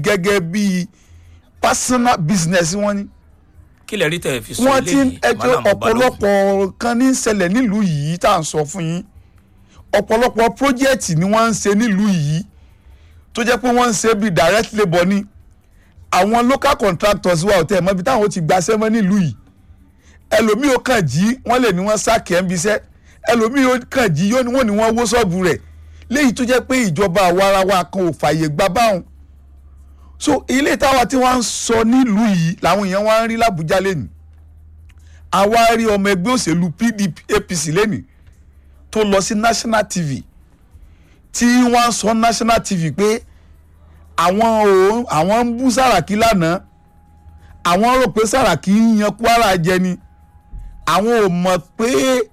gẹ́gẹ́ bí personal business wọn ni kí lè rí tẹ̀ fi sọ wọ́n ti ń eléyìí ẹjọ́ Mallam Balógun? ọ̀pọ̀lọpọ̀ kan ní ṣẹlẹ̀ nílùú yìí tá à ń sọ fún yín ọ̀pọ̀lọpọ̀ project ni wọ́n ń ṣe nílùú yìí tó jẹ́ pé wọ́n ń ṣe bíi direct labour ni àwọn local contractors wa ò tẹ̀ mọ́ ibi táwọn ti gbaṣẹ́ mọ́ nílùú yìí ẹlòmíì ó kàn jí wọ́n lè ní wọ́n sáàkì ẹ̀ ń bisẹ́ ẹlòmíì ó kàn jí yóò ní wọ́n ní wọ́n wó ṣọ́ọ̀bù rẹ̀ léyìí tó jẹ́ pé ìjọba àwarawa kan ò fààyè gbà báwọn so ilé táwa tí wọ́n ń sọ nílùú yìí làwọn èèyàn wá ń rí làbújá lẹ́nu àwa rí ọmọ ẹgbẹ́ òṣèlú pdp apc lẹ́nu tó lọ sí national tv tí wọ́n sọ national tv pé àwọn ò àwọn ń bú sàràkí lánàá àwọn rò pé sàràkí ń yan kwara jẹ ni àwọn ò mọ̀ pé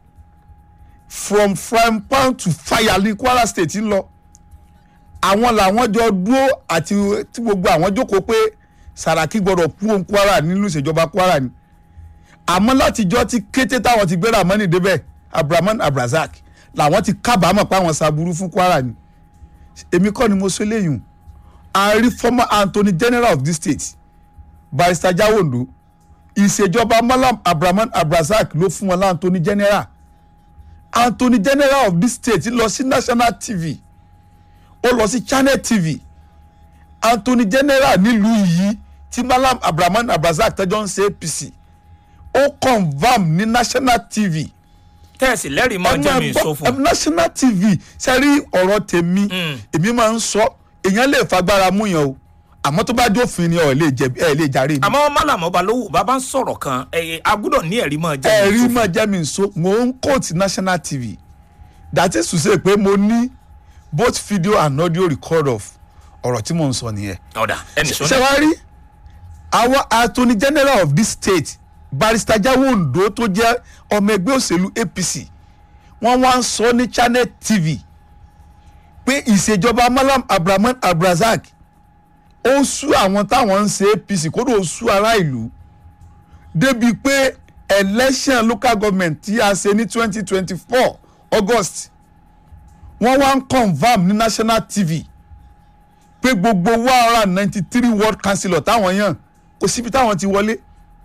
from frying pan to fire ní kwara state ń lọ àwọn làwọn jọ dúró àti tí gbogbo àwọn jókòó pé sàràkí gbọdọ̀ kú òun kwara nínú ìṣèjọba kwara ni àmọ́ látijọ́ tí kété táwọn ti gbéra mọ́nì débẹ̀ abrahaman abrazak làwọn ti kábàámọ̀ pé àwọn ṣàbùrú fún kwara ni èmi kọ́ ni mo sọ eléyìí a rí former attorney general of this state barrister jawondo ìṣèjọba malam abrahaman abrazak ló fún wọn láǹtọ́ni general attorney general of this state lọ sí national tv ó lọ sí channel tv attorney general nílùú yìí tí malam abrahaman abrazak tẹjọ ń ṣe apc ó confam ní national tv tẹ́ẹ̀sì lẹ́rìí mọ́ jẹ́ mi sọ fún ẹ national tv sẹ́rí ọ̀rọ̀ tèmi èmi máa ń sọ èèyàn lè fagbára mú yàn o àmọ́ tó bá jófin ni ọ̀ lè jẹ̀bi ẹ̀ lè jàre mi. àmọ́ Mallam Balógun bàbá ń sọ̀rọ̀ kan ẹ̀yẹ agbọ́dọ̀ ní ẹ̀rí mọ́ jẹ́ mi ẹ̀rí sọ fún máa jẹ́ mi nso mo ń quote national tv that is to say pé mo ní both video and audio record of ọ̀rọ̀ tí mo ń sọ nìyẹn. ọ̀dà ẹnì ṣe sọ́nà wá rí àwọn attorney general of this state barrister Jawondo tó jẹ́ ọmọ ẹgbẹ́ òṣèlú apc wọ́n wá ń sọ ní channel tv pé ìṣèjọba malam abrahaman abrazak ó sú àwọn táwọn ń ṣe apc kódò ó sú ará ìlú débi pé election local government tí a ṣe ní twenty twenty four august wọ́n wá ń confam ní national tv pé gbogbo one hundred and ninety three ward councillor táwọn yàn kò síbi táwọn ti wọlé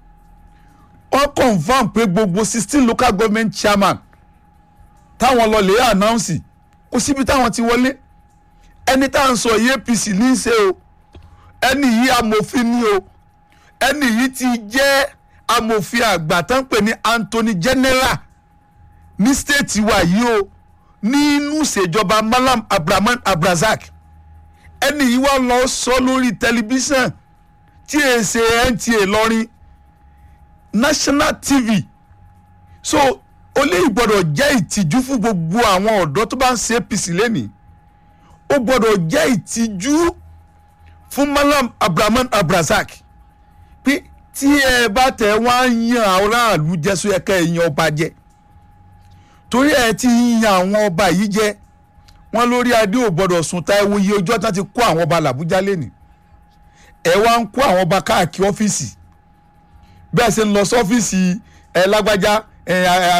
wọ́n confam pé gbogbo sixteen local government chairman táwọn lọ lè announce kò síbi táwọn ti wọlé ẹni tá à ń sọ yìí apc ní í ṣe o ẹni yìí amòfin ni o ẹni yìí ti jẹ́ amòfin àgbà tó ń pè ní anthony general ní stéètì wa yìí o nínú ìṣèjọba malam abrahaman abrazak ẹni yìí wá lọ sọ lórí tẹlifíṣàn tí è ṣe nta lọrin national tv so ó lè gbọ́dọ̀ jẹ́ ìtìjú fún gbogbo àwọn ọ̀dọ́ tó bá ń ṣe apc lẹ́nìí ó gbọ́dọ̀ jẹ́ ìtìjú fún malam abrahaman abrazak pé tí ẹ bá tẹ wá ń yan àwọn aráàlú jẹ sọ yẹ ká ẹ yan ọba jẹ torí ẹ ti ń yan àwọn ọba yìí jẹ wọn lórí adé ò gbọ́dọ̀ sùn ta ewu iye ọjọ́ tán ti kó àwọn ọba làbújá lẹ́nìí ẹ wá ń kó àwọn ọba káàkiri ọ́fíìsì bẹ́ẹ̀ ṣe ń lọ sọ́fíìsì ẹ lágbájá ẹ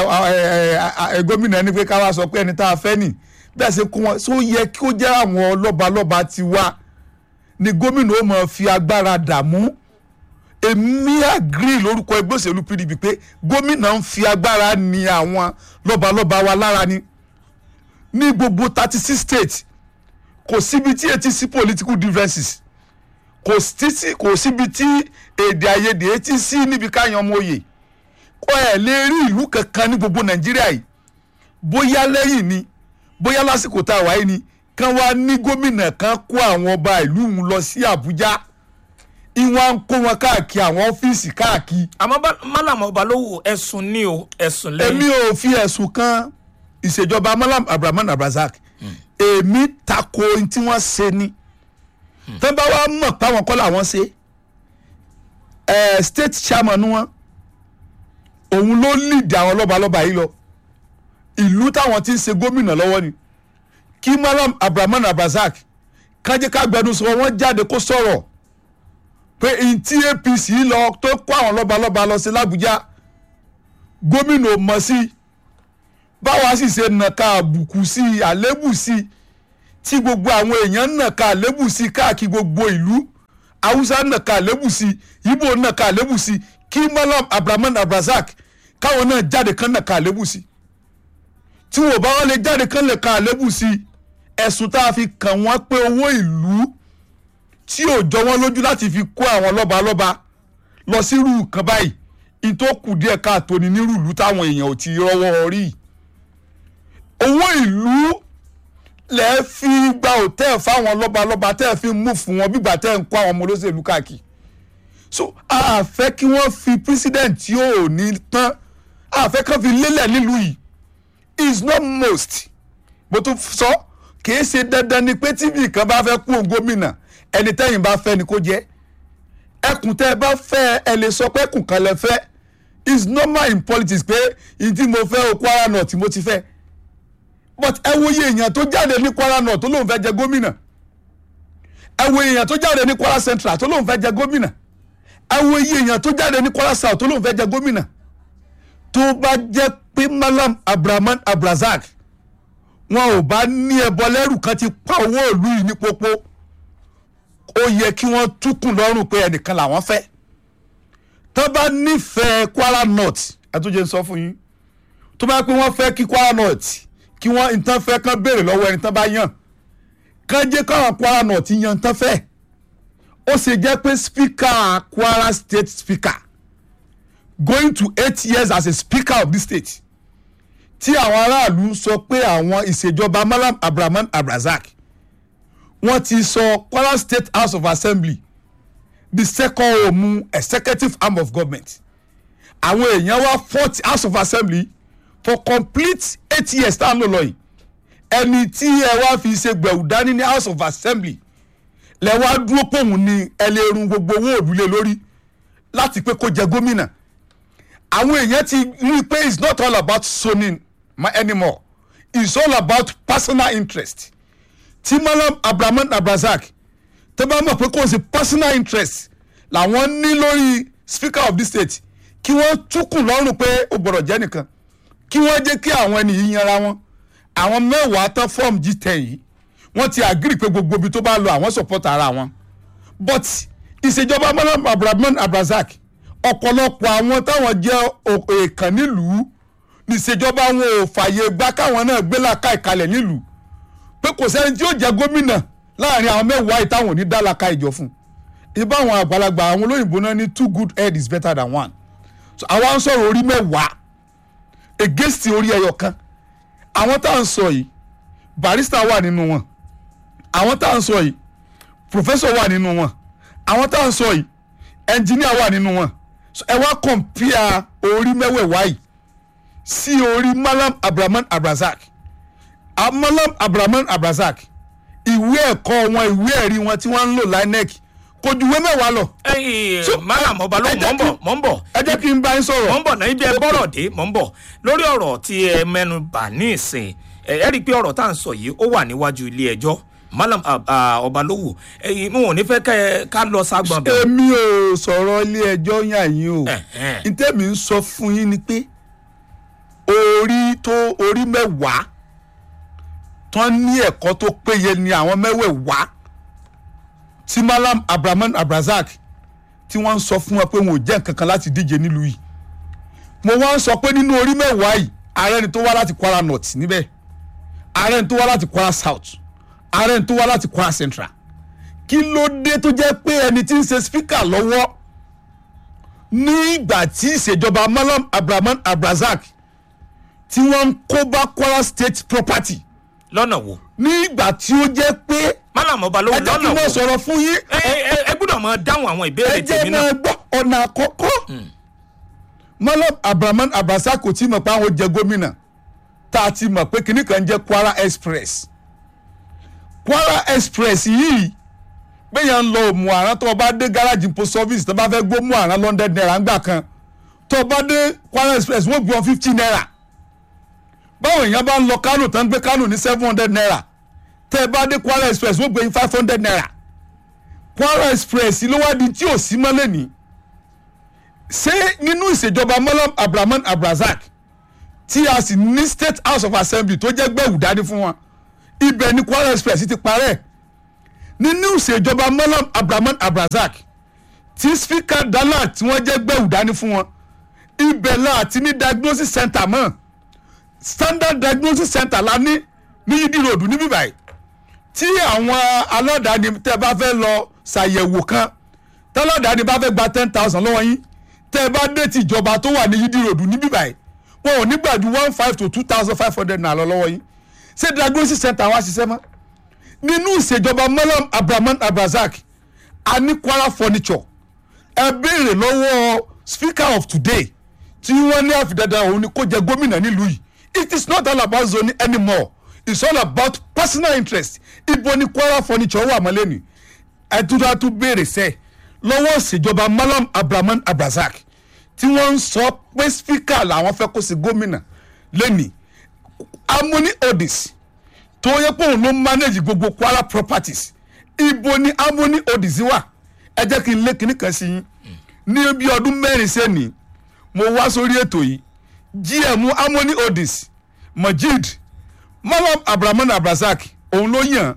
ẹ gómìnà ní pé ká wá sọ pé ẹni tá a fẹ́ nì bẹ́ẹ̀ ṣe kó wọn tó yẹ kí ó jẹ́ àwọn lọ́balọ́ba ti wá ni gómìnà ó máa fi agbára dààmú èmi àgírí lórúkọ ẹgbẹ́ òṣèlú pdp pé gómìnà ń fi agbára ni àwọn lọ́balọ́ba wa lára ni ní gbogbo thirty six states kò síbi tí etí sí political differences kò sí kò síbi tí èdè àìyedè etí sí níbi káyan ọmọ òye kó ẹ lè rí ìlú kankan ní gbogbo nàìjíríà yìí bóyá lẹ́yìn ni bóyá lásìkò tá a wáyé ni kán wá ní gómìnà kan kó àwọn ọba ìlú òun lọ sí àbújá ìwọ̀n ń kó wọn káàkiri àwọn ọ́fíìsì káàkiri àmọ́ Ba- Mallam Balógun ẹ̀sùn ní o ẹ̀sùn èmi lẹ́yìn ò fi ẹ̀sùn kan ìṣèjọba malam abrahaman abrazak èmi tako ohun tí wọ́n ṣe ni tó bá wá mọ̀ páwọn kọ́ làwọn ṣe ẹ̀ state chairman wọn òun ló lead àwọn lọ́balọ́ba yìí lọ ìlú táwọn ti ń ṣe gómìnà lọ́wọ́ ni kí malam abrahaman abrazak kájẹ́ ká gbẹnusọ wọn jáde kó sọ̀rọ̀ pé ntí apc lọ tó kó àwọn lọ́balọ́ba lọ sí làbújá gómìnà ò mọ̀ sí i báwa sì ṣe nàka àbùkù sí i àlébù sí i tí gbogbo àwọn èèyàn nàka àlébù sí i káàkiri gbogbo ìlú haúsá nàka àlébù sí ibo nàka àlébù sí kí malam abdulrahman abdulrasaq káwọn náà jáde kán nàka àlébù sí tí wọn bá wọn lè jáde kán nàka àlébù sí ẹ̀sùn tá a fi kàn wọ́n pé owó ìlú tí ò jọ wọ́n lójú láti fi kó àwọn lọ́balọ́ba lọ sírú nǹkan báyìí ìtòkù díẹ̀ káàtó ní nírú ìlú táwọn èèyàn ò ti rọ́wọ́ rí owó ìlú lẹ fi gba òtẹ́ẹ̀ fáwọn lọ́balọ́ba tẹ́ ẹ fi mú fún wọn bígbà tẹ́ ẹ ń kó àwọn ọmọ olóṣèlú káàkiri so a fẹ́ kí wọ́n fi president tí ò ní tán a fẹ́ kí wọ́n fi lélẹ̀ nílùú yìí is not most mo tún sọ kìí ṣe dandan ni pé tíbi kan bá fẹ́ kú òun gómìnà ẹni tẹ́yìn bá fẹ́ ni kó jẹ́ ẹkùn tẹ́ ẹ bá fẹ́ ẹ lè sọ pé ẹkùn kan lẹ fẹ́ is normal in politics pé ìdí mo fẹ́ o Kwara North mo ti fẹ́ but ẹ wo iye èèyàn tó jáde ní Kwara North tó lóun fẹ́ jẹ gómìnà ẹ wo èèyàn tó jáde ní Kwara Central tó lóun fẹ́ jẹ gómìnà ẹ wo iye èèyàn tó jáde ní Kwara South tó lóun fẹ́ jẹ gómìnà tó bá jẹ́ pé Malam Abdulrahman Abdulrasaq wọn ò bá ní ẹbọ lẹ́rù kan ti pa owó ìlú yìí ní pópó ó yẹ kí wọ́n túkùn lọ́rùn pé ẹnìkan làwọn fẹ́ tó bá nífẹ̀ẹ́ Kwara North àtúnjẹ ń sọ fún yín tó bá pé wọ́n fẹ́ kí Kwara North kí wọ́n nǹkan fẹ́ kán béèrè lọ́wọ́ ẹni tán bá yàn kán jẹ́ káwọn Kwara North yan nǹkan fẹ́ ó ṣe jẹ́ pé speaker Kwara state speaker going to eight years as a speaker of this state tí àwọn aráàlú sọ pé àwọn ìṣèjọba Malam Abdulrahman Abdulrasaq wọ́n ti sọ Kwara State House of Assembly the second home executive arm of government àwọn èèyàn wá fourth House of Assembly for complete eight years tá à ń lò lọ yìí ẹni tí ẹ wá fi ṣe gbẹ̀wù dání ní House of Assembly lẹ wá dúró pòun ní ẹlẹ́run gbogbo owó òdúlé lórí láti pé kó jẹ gómìnà àwọn èèyàn ti rí i pé it's not all about zoning ma anymore it's all about personal interest tí Malam Abdulrahman Abdulrasaq tó bá mọ̀ pé kò sí personal interest làwọn ní lórí speaker of the state kí wọ́n túkùn lọ́rùn pé ó gbọ́dọ̀ jẹ́ nìkan kí wọ́n jẹ́ kí àwọn ẹni yìí yanra wọn àwọn mẹ́wàá tán form G10 yìí wọ́n ti agree pé gbogbo ibi tó bá lọ àwọn support ara wọn but ìṣèjọba Malam Abdulrahman Abdulrasaq ọ̀pọ̀lọpọ̀ àwọn táwọn jẹ́ èèkàn nílùú níṣèjọba wọn ò fààyè gbà káwọn náà gbé làkà ìkalẹ̀ nílùú pé kò sẹ́ni tí yóò jẹ́ gómìnà láàrin àwọn mẹ́wàá yìí táwọn ò ní dá làkà ìjọ fún ibà àwọn àgbàlagbà àwọn olóyìnbó náà ní two good head is better than one so àwa ń sọ̀rọ̀ orí mẹ́wàá against orí ẹyọ kan àwọn tá à ń sọ yìí barrister wà nínú wọn àwọn tá à ń sọ yìí professor wà nínú wọn àwọn tá à ń sọ yìí engineer wà nínú wọn so ẹ wá compare orí mẹ́wẹ̀ẹ̀wá yìí sí orí Malam Abdulrahman Abdulrasaq Malam Abdulrahman Abdulrasaq ìwé ẹ̀kọ́ wọn ìwé ẹ̀rí wọn tí wọ́n ń lò LANEC kò ju ìwé mẹ́wàá lọ. ẹyìn So, Malam ọba ló ẹ mọ̀ jẹ́ ń bọ̀ kí- mọ̀ ń bọ̀ ẹ jẹ́ kí n bá yín sọ̀rọ̀. mọ̀ ń bọ̀ náà ibi ẹ bọ́rọ̀ dé mọ̀ ń bọ̀ lórí ọ̀rọ̀ tí ẹ mẹ́nu bà ní ìsìn ẹ ẹ rí i pé ọ̀rọ̀ tá à ń sọ yìí ó wà níwájú ilé ẹjọ́ Malam ah, ah, Ọbalówù ẹ̀yin mo ò ní fẹ́ kẹ́ ẹ ká lọ ságbọn bẹ̀. èmi ò sọ̀rọ̀ ilé ẹjọ́ yàn yín o Ẹ̀hẹ́n. ntẹ́mi ń sọ fún yín ni pé orí tó orí mẹ́wàá tán ní ẹ̀kọ́ tó péye ni àwọn mẹ́wẹ̀ẹ̀wá tí Malam Abdulrahman Abdulrasaq tí wọ́n ń sọ fún wọn pé wọn ò jẹ́ nǹkan kan láti díje nílùú yìí mo wá ń sọ pé nínú orí mẹ́wàá yìí ààrẹ ni tó wá láti Kwara North níbẹ̀ ààrẹ ni tó wá láti Kwara South ààrẹ ni tó wá láti Kwara Central kí ló dé tó jẹ́ pé ẹni tí ń ṣe speaker lọ́wọ́ ní ìgbà tí ìṣèjọba Malam Abdulrahman Abdulrasaq tí wọ́n ń kó bá Kwara State property lọ́nà wo ní ìgbà tí ó jẹ́ pé Malam Ọbalówù ẹ jẹ́ kí lọ́nà wọ́n wo sọ̀rọ̀ fún yín ẹ ẹ ẹ gbọ́dọ̀ máa dáhùn àwọn ẹ ìbéèrè jẹ́ tèmi náà máa gbọ́ ọ̀nà àkọ́kọ́ Malam Abdulrahman Abdulrasaq kò tí mọ̀ pé àwọn jẹ gómìnà tá a ti mọ̀ pé kinní kan jẹ́ Kwara Express Kwara Express yìí gbẹ̀yàn ń lọ òmù àrán tó o bá dé gáràjì post office tó o bá fẹ́ gbó mú àrán london naira ńgbà kan tó o bá dé Kwara Express wọ́n gbé ọ fifty naira báwo èèyàn bá ń lọ Kánò tán gbé Kánò ní seven hundred naira tẹ́ ẹ bá dé Kwara Express wọ́n gbé yín five hundred naira Kwara Express ló wá di tí ò sí mọ́lẹ̀ ní ṣé nínú ìṣèjọba Malam Abdulrahman Abdulrasaq tí a sì ní State House of Assembly tó jẹ́ gbẹ̀wù dání fún wọn ibẹ̀ ni Kwara Express ti parẹ́ nínú ìṣèjọba malam abdulrahman abdulrasaq tí spika dala tí wọ́n jẹ́ gbẹ̀wù dání fún wọn ibẹ̀ la àti ní diagnosis center mọ́ standard diagnosis center la ní ní yídí ròdù níbí báyìí tí àwọn aládàáni tẹ́ bá fẹ́ lọ ṣàyẹ̀wò kan tọ́lọ́dàáni bá fẹ́ gba ten thousand lọ́wọ́ yín tẹ́ bá dé ti ìjọba tó wà ní yídí ròdù níbí báyìí wọn ò ní gbà ju one five to two thousand five hundred naira lọ lọ́wọ́ yín ṣé diagnosis center wa ṣiṣẹ́ mọ́ nínú ìṣèjọba malam abdulrahman abdulrasaq a ní kwara furniture ẹ béèrè lọ́wọ́ speaker of today tí wọ́n ní àfidàdà òun ni kó jẹ gómìnà nílùú yìí it is not all about zoning anymore it's all about personal interest ibo ni kwara furniture wà mọ́ lẹ́nu ẹtúndà tún béèrè sẹ́ lọ́wọ́ ìṣèjọba malam abdulrahman abdulrasaq tí wọ́n ń sọ pé speaker làwọn fẹ́ kó sí gómìnà lẹ́nu harmony odis tó yẹ pé òun ló manage gbogbo kwara properties ibo ni harmony odis wà ẹ jẹ́ kí n lé kinní kan sí yín ní bí ọdún mẹ́rin sẹ́ni mo wá sórí ètò yìí gm harmony odis majid malam abdulrahman abdulrasaq òun ló yàn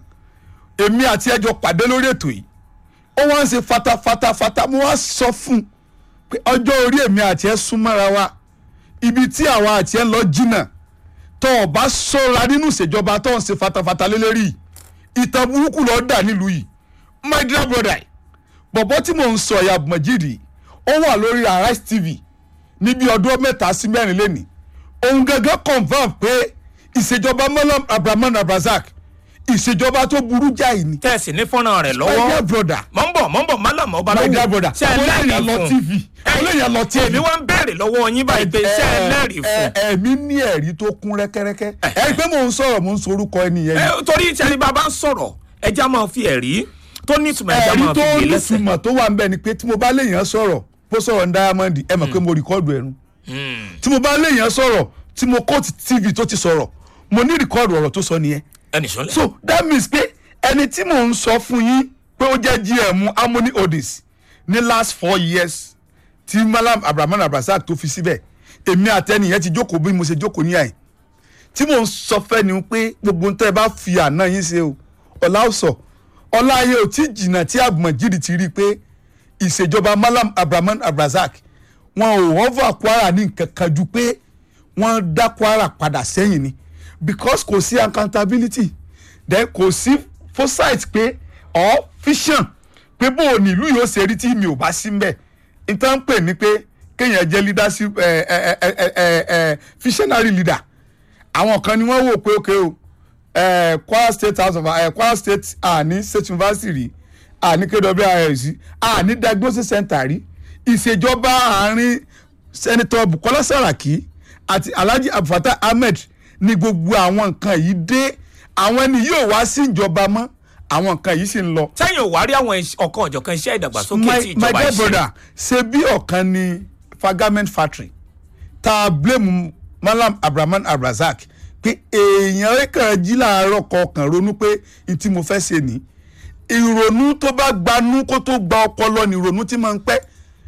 èmi àti ẹjọ pàdé lórí ètò yìí ó wá ń ṣe fatafata mo wá sọ fún un pé ọjọ́ orí èmi àti ẹ súnmọ́ra wa ibi tí àwa àti ẹ lọ jìnnà tó o bá sọ́ra nínú ìṣèjọba tó ń ṣe fatafata lélẹ́rìí ìtàn burúkú lọ́ọ́ dà nílùú yìí my dear brother bọ̀bọ̀ tí mò ń sọ ẹ̀yà mọ̀jìrì ó wà lórí Arise TV níbi ọdún mẹ́ta sí mẹ́rin lẹ́nìí òun gẹ́gẹ́ confam pé ìṣèjọba malam abdulrahman abdulrasaq ìṣèjọba tó burú jáì ni. tẹ̀sí ní fọ́nrán rẹ̀ my dear lọ́wọ́ brother mọ̀ ń bọ̀ mọ̀ ń bọ̀ malam ọba my dear lọ́wọ́ brother ṣe ẹ olóyè lẹ́rìí lọ fún tv olóyè lọ tv èmi wá ń béèrè lọ́wọ́ yín báyìí pé ṣe ẹ lẹ́rìí fún ẹ ẹ̀mí ní ẹ̀rí tó kún rẹ́kẹ́rẹ́kẹ́ ẹ pé mò ń sọ̀rọ̀ mò ń sorúkọ ẹnìyẹn ẹ ni torí ìṣẹ́ni bàbá ń sọ̀rọ̀ ẹja máa fi ẹ̀rí tó ní ìtumọ̀ ẹja ẹ̀rí máa tó fi gbé lẹ́sẹ̀ nítumọ̀ tó wà ń bẹ̀ ni pé tí mo bá léèyàn sọ̀rọ̀ bó sọ̀rọ̀ ní diamond ẹ mọ̀ pé mo rìkọ́ọ̀dù ẹ̀rù tí mo bá léèyàn sọ̀rọ̀ tí mo kóòtù tv tó ti sọ̀rọ̀ mo ní rìkọ́ọ̀dù ọ̀rọ̀ tó sọ nìyẹn ẹnì sọlẹ̀ so that means pé ẹni tí mò ń sọ fún yín pé ó jẹ́ gm harmony odis ní last four years tí malam abrahaman abdulrasaq tó fi síbẹ̀ èmi àtẹnìyẹn ti jókòó bí mo ṣe jókòó ní àyè tí mò ń sọ fẹ́ ni pé gbogbo ń tẹ́ ẹ bá fi àná yín ṣe o ọ̀la ó sọ ọ̀la ayé ò tí jìnnà tí àgbọ̀njìrì ti rí i pé ìṣèjọba malam abrahaman abdulrasaq wọn ò họ́fà kwara ní nǹkan kan ju pé wọ́n dá kwara padà sẹ́yìn ni because kò sí accountability then kò sí foresight pé or vision pé bó o nílùú yóò ṣe rí tí mi ò bá sí mbẹ̀ nǹkan pè ní pé kéèyàn jẹ́ leadership ẹ ẹ ẹ ẹ ẹ ẹ visionary leader àwọn kan ni wọ́n wò pé okay o ẹ Kwara State House of ẹ Kwara State àní State University rí àní KWRC àní diagnosis center rí ìṣèjọba àárín Senator Bukola Saraki àti Alhaji Abdulfatah Ahmed ní gbogbo àwọn nǹkan yìí dé àwọn ẹni yóò wá sí ìjọba mọ́ àwọn nǹkan yìí sì ń lọ sẹ́yìn ò wá rí àwọn iṣ- ọ̀kan ọ̀jọ̀kan iṣẹ́ ìdàgbàsókè tí my my ìjọba dear ṣe brother ṣe bí ọ̀kan ni fagament factory tá a blame malam abrahaman abrazak pé èèyàn kàn jí láàárọ̀ kọkàn ronú pé n tí mo fẹ́ ṣe ní ìrònú tó bá gbanú kó tó gba ọpọlọ ní ìrònú tí máa ń pẹ́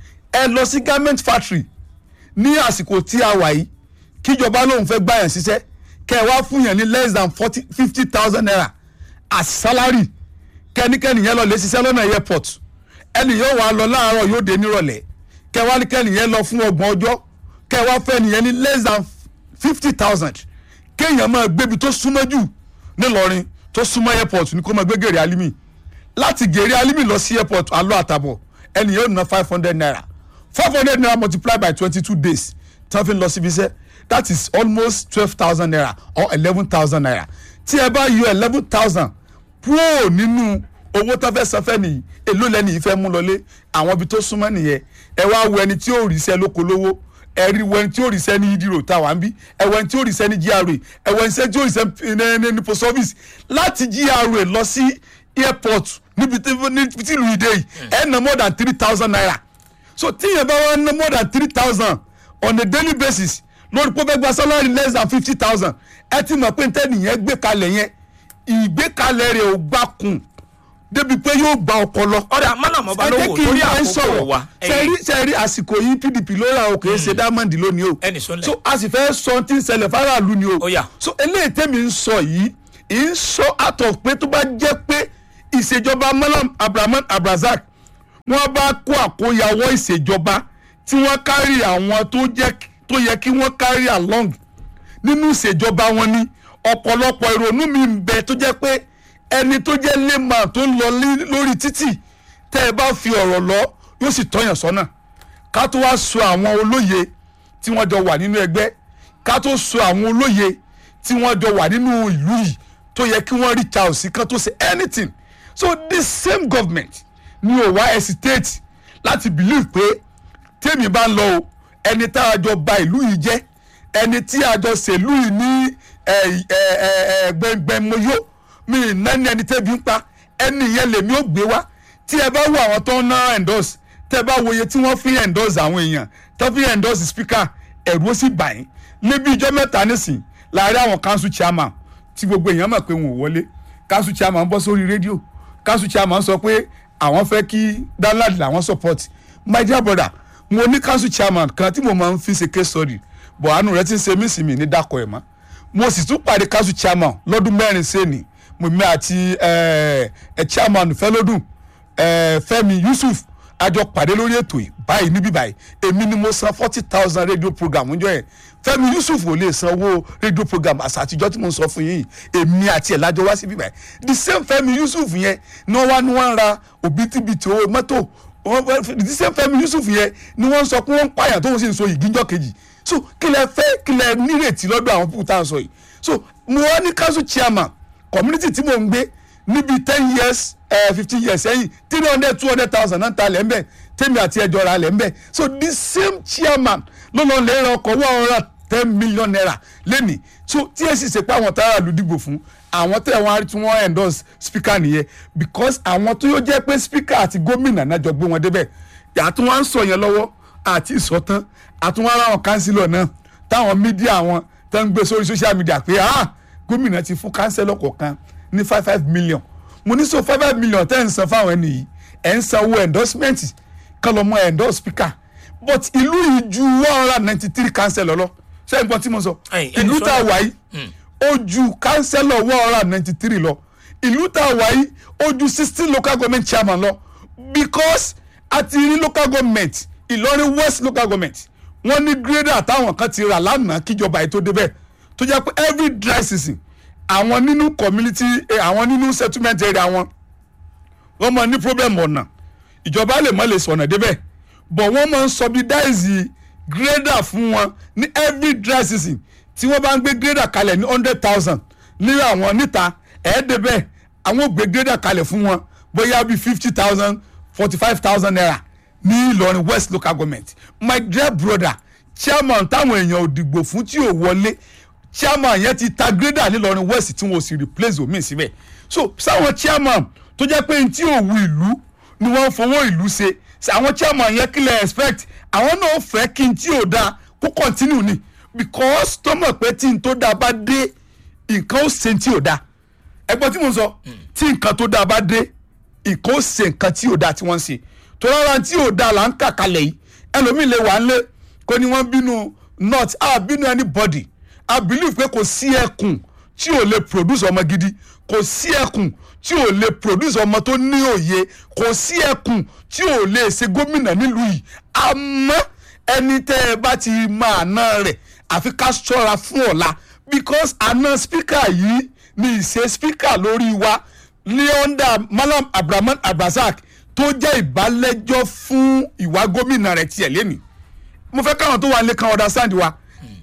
ẹ lọ sí garment factory ní àsìkò tí a wà yìí kíjọba lòun fẹ́ gbàyàn ṣiṣẹ́ kẹ́ ẹ wá fún yàn ní less than forty fifty thousand naira as salary kẹ́nikẹ́ni yẹn lọ lè ṣiṣẹ́ lọ́nà airport ẹni yóò wá lọ láàárọ̀ yóò dé nírọ̀lẹ́ kẹ́ wá ní kẹ́ni yẹn lọ fún ọgbọ̀n ọjọ́ kẹ́ wá fẹ́ nìyẹn ní less than fifty thousand kéèyàn máa gbébi tó súnmọ́ jù nílọrin tó súnmọ́ airport ní kó máa gbé gèrè alimi láti gèrè alimi lọ sí airport alọ́ àtàbọ̀ ẹni yóò ná five hundred naira five hundred naira multiplied by twenty two days tí wọ́n fi ń lọ síbi iṣẹ́ that is almost twelve thousand naira or eleven thousand naira tí ẹ bá yọ eleven thousand kúrò nínú owó tó fẹ́ san fẹ́ nìyí èló lẹ́ni yìí fẹ́ mú lọlé àwọn ibi tó súnmọ́ nìyẹn ẹ wá wo ẹni tí ó rí iṣẹ́ lóko lówó ẹ rí wo ẹni tí ó rí iṣẹ́ ní yídìrò táwa ń bí ẹ wo ẹni tí ó rí iṣẹ́ ní GRA ẹ wo ẹni tí ó rí iṣẹ́ ní- ní- ní post office láti GRA lọ sí airport níbi tí níbi tí ìlú ìdè yìí ẹ ná more than three thousand naira so tíyẹn bá wá ná more than three thousand on a daily basis lórí pé ó fẹ́ gba salary less than fifty thousand ẹ ti mọ̀ pé ntẹ́nìyẹn gbé kalẹ̀ yẹn ìgbékalẹ̀ rẹ̀ ò gbà kùn débi pé yóò gba ọpọlọ. ọ̀dà malam ọba ẹ lówó jẹ́ kí torí n bá ń àkókò wa sẹ́rí sẹ́rí àsìkò yìí pdp ló ra o kìí ṣe diamond lónìí o Ẹnì sọ́lẹ̀. so a sì fẹ́ sọ tí ń ṣẹlẹ̀ faraàlú ni o Ó yá. so eléyìí tẹ́mi ń sọ yìí ì ń sọ out of pé tó bá jẹ́ pé ìṣèjọba malam abrahaman abrazak wọ́n bá kó àkóyawọ́ ìṣèjọba tí wọ́n kárí àwọn tó jẹ́ tó yẹ kí wọ́n kárí along nínú ìṣèjọba wọn ni ọ̀pọ̀lọpọ̀ ìrònú mi ń bẹ tó jẹ́ pé ẹni tó jẹ́ lẹ́mà tó ń lọ lí- lórí títì tẹ́ ẹ bá fi ọ̀rọ̀ lọ yóò sì tọ́yàn sọ́nà ká tó wá sọ àwọn olóye tí wọ́n jọ wà nínú ẹgbẹ́ ká tó sọ àwọn olóye tí wọ́n jọ wà nínú ìlú yìí tó yẹ kí wọ́n reach out sí kan tó ṣe anything so this same government ni ò wá hesitate láti believe pé tèmi bá ń lọ o ẹni tá a jọ ba ìlú yìí jẹ́ ẹni tí a jọ ṣèlú yìí ní gbẹngbẹmọyó mi ì nání ẹni tẹ́bi ń pa ẹni yẹn lèmi ò gbé wá tí ẹ bá wo àwọn tó ń ná endorse tẹ́ ẹ bá wo iye tí wọ́n fi endorse àwọn èèyàn tó fi endorse speaker ẹ̀rù ó sì bà yín níbi ìjọ mẹ́ta nísìn láàárín àwọn council chairman tí gbogbo èèyàn mọ̀ pé wọn ò wọlé council chairman bọ́ sórí rédíò council chairman sọ pé àwọn fẹ́ kí danlad làwọn support my dear brother mo ní council chairman kan tí mo máa ń fi ṣe case study bọ̀ àánú rẹ ti ń ṣe mí sí mi ní dákọ̀ ẹ̀ mọ́ mo sì tún pàdé council chairman lọ́dún mẹ́rin sẹ́ni mo mi àti ẹ̀ ẹ̀ chairman fẹ́lódùn ẹ̀ fẹ́mi yusuf àjọ pàdé lórí ètò yìí báyìí níbí báyìí èmi ni mo san forty thousand radio program ńjọ́ yẹn fẹ́mi yusuf ò lè san owó radio program àṣà àtijọ́ tí mo ń sọ fún yín èmi àti ẹ̀ lájọ wá síbí báyìí the same fẹ́mi yusuf yẹn ní wọ́n wá ní wọ́n ń ra òbítíbitì owó mọ́tò wọ́n- the same fẹ́mi yusuf yẹn ni wọ́n ń sọ pé wọ́n ń pààyàn tó ń sì ń so ìgíjọ́ kejì so kí lẹ fẹ́ kí lẹ nírètí lọ́dọ̀ àwọn pípọ̀ tá à ń sọ yìí so mo wá ní council chairman community tí mò ń gbé níbi ten years fifteen years sẹ́yìn three hundred two hundred thousand náà ta lẹ̀ ń bẹ̀ tèmi àti ẹjọ́ ra lẹ̀ ń bẹ̀ so the same chairman ló lọ lè ra ọkọ̀ one hundred ten million naira lẹ́nìí so tí èsì ṣe pé àwọn tára lù dìgbò fún àwọn tẹ̀ wọ́n á rí tí wọ́n endorse speaker nìyẹn because àwọn tó yóò jẹ́ pé speaker àti gómìnà náà jọ gbé wọn débẹ̀ yàtọ̀ wọn ń sọ yẹn lọ́wọ́ àti ìsọtán àtúnwá ara àwọn kánsílọ̀ náà táwọn mídíà wọn tó ń gbé sórí social media pé ah gómìnà ti fún kánsílọ̀ kọ̀ọ̀kan ní five five million mo ní so five five million tẹ́ ń san fáwọn ẹni yìí ẹ̀ ń san owó endorsement kán lọ mọ endorse speaker but ìlú yìí ju one hundred and ninety three councillor lọ ṣé ẹ̀ ń gbọ́ tí mo sọ Ẹ̀yin, ẹni ìlú sọ tá a yẹn. wà yìí ó ju councillor one hundred and ninety three lọ ìlú tá a wà yìí ó ju sixteen local government chairman lọ because a ti rí local government Ìlọrin west local government wọ́n ní grader táwọn kan ti rà lánàá kíjọba yìí tó débẹ̀ tó jẹ́ pé every dry season àwọn nínú community eh, àwọn nínú settlement area wọn wọ́n máa ní problem ọ̀nà ìjọba lè má lè sọ̀nà débẹ̀ but wọ́n máa ń subsidize grader fún wọn ní every dry season tí wọ́n bá ń gbé grader kalẹ̀ ní hundred thousand ní àwọn níta ẹ̀ẹ́dẹ́bẹ̀ àwọn ò gbé grader kalẹ̀ fún wọn bóyá bíi fifty thousand forty five thousand naira ní Ìlọrin west local government my dear brother chairman táwọn èèyàn ò dìgbò fún tí ò wọlé chairman yẹn ti ta grader nílọrin west tí wọn ò sì replace omi síbẹ̀ so sáwọn chairman tó jẹ́ pé n tí ò wu ìlú ni wọ́n fowó ìlú ṣe ṣe àwọn chairman yẹn kí lè expect àwọn náà fẹ́ kí n tí ò dáa kó continue ni because tó mọ̀ pé tí n tó dáa bá dé nǹkan ó ṣe tí ò dáa ẹgbọ́n tí mo sọ tí nǹkan tó dáa bá dé nǹkan ó ṣe nǹkan tí ò dáa tí wọ́n ń ṣe tó rárá tí ò dáa là ń kà kalẹ̀ yìí ẹlòmíì lè wà ń lé kó ní wọ́n bínú not a bínú anybody i believe pé kò sí ẹkùn tí ò lè produce ọmọ gidi kò sí ẹkùn tí ò lè produce ọmọ tó ní òye kò sí ẹkùn tí ò lè ṣe gómìnà nílùú yìí àmọ́ ẹni tẹ́ ẹ bá ti mọ àná rẹ̀ àfi ká ṣọ́ra fún ọ̀la because àná speaker yìí ni ìṣe speaker lórí wa ní under malam abdulrahman abdulrasaq tó jẹ́ ìbálẹ́jọ́ fún ìwà gómìnà rẹ̀ tiẹ̀ lẹ́nu mo fẹ́ káwọn tó wà lé kan understand wa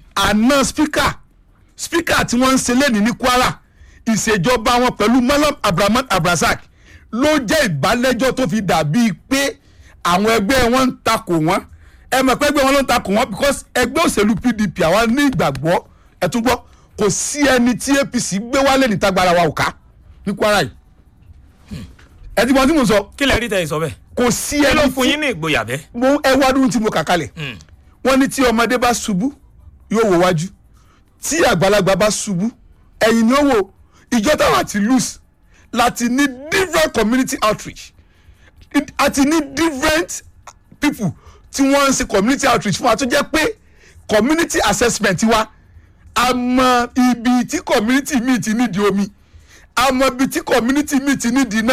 àná speaker speaker tí wọ́n ń ṣe lẹ́nu ní kwara ìṣèjọba wọn pẹ̀lú malam abdulrahman abdulrasaq ló jẹ́ ìbálẹ́jọ́ tó fi dàbí pé àwọn ẹgbẹ́ wọn ń takò wọ́n ẹ mọ̀ pé ẹgbẹ́ wọn ló ń takò wọ́n because ẹgbẹ́ òṣèlú pdp àwa ní ìgbàgbọ́ ẹ tún gbọ́ kò sí ẹni tí apc gbé wálé níta gbára wa ò ká ní kwara yìí ẹ ti mọ tí mo sọ kí lẹ rí tẹ̀yìn sọ bẹ́ẹ̀ kò sí kí ló ẹni fún tí yín ní ìgboyà bẹ́ẹ̀. mo ẹ wá dúró tí mo kà kalẹ̀ wọ́n ní tí ọmọdé bá ṣubú yóò wò wájú tí àgbàlagbà bá ṣubú ẹ̀yìn ni ó wò ìjọ táwọn àti lose láti ní different community outreach It- àti ní different people tí wọ́n ń ṣe community outreach fún wa tó jẹ́ pé community assessment wa a mọ ibi tí community mi ti nídìí omi a mọ ibi tí community mi ti nídìí iná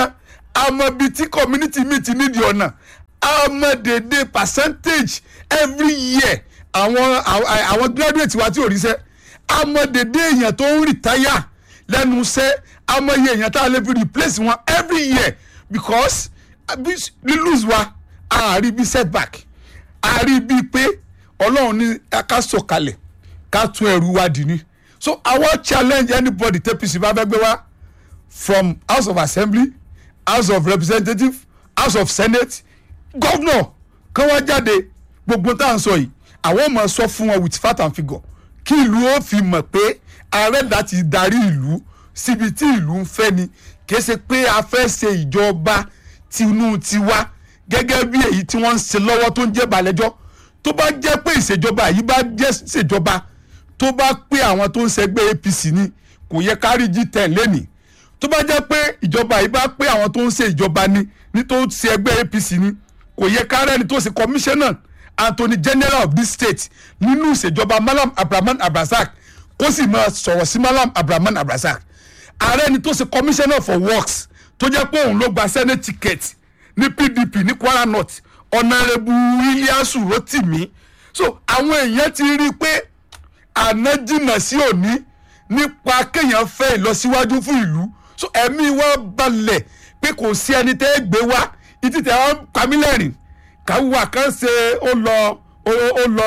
àmọ́ bíi tí community mi ti nídìí ọ̀nà àmọ́ dédé percentage every year àwọn àwọn àwọn graduate wa tí ò ríṣẹ́ àmọ́ dédé èèyàn tó ń retire lẹ́nu iṣẹ́ àmọ́ iye èèyàn tá a lè fi replace wọn every year because lílùs wa àárí bí setback àárí bíi pé ọlọ́run ní ká sọ̀kalẹ̀ ká tún ẹrù wa dì ní so I wan challenge anybody tẹ́pìsì bá fẹ́ gbé wá from house of assembly house of representatives house of senate governor kán wá jáde gbogbo tá à ń sọ yìí àwọn ò máa sọ fún wọn with fact and figure kí ìlú ó fi mọ̀ pé ààrẹ láti darí ìlú síbi tí ìlú ń fẹ́ ni kìí ṣe pé a fẹ́ ṣe ìjọba tinú tiwa gẹ́gẹ́ bí èyí tí wọ́n ń ṣe lọ́wọ́ tó ń jẹ́ balẹ̀jọ́ tó bá jẹ́ pé ìṣèjọba yìí bá jẹ́ ìṣèjọba tó bá pé àwọn tó ń ṣẹgbẹ́ APC ni kò yẹ ká rí G10 lẹ́nìí tó bá jẹ́ pé ìjọba yìí bá pé àwọn tó ń ṣe ìjọba ni ní tó ń ṣe ẹgbẹ́ APC ni kò yẹ ká rẹ́ni tó ṣe commissioner Attorney General of this state nínú ìṣèjọba Malam Abrahman Abrazak kó sì máa sọ̀rọ̀ sí Malam Abrahman Abrazak ààrẹ ni tó ṣe commissioner for works tó jẹ́ pé òun ló gba senate ticket ní PDP ní Kwara North ọ̀nàrẹ́bù Ilyasu Rotimi so àwọn èèyàn ti rí i pé àná jìnnà sí òní nípa kéèyàn fẹ́ ìlọsíwájú fún ìlú so ẹ̀mí wa balẹ̀ pé kò sí ẹni tẹ́ ẹ gbé wá ìtì tẹ́ wọn pamílẹ̀rìn káwá kan ṣe ó lọ ó lọ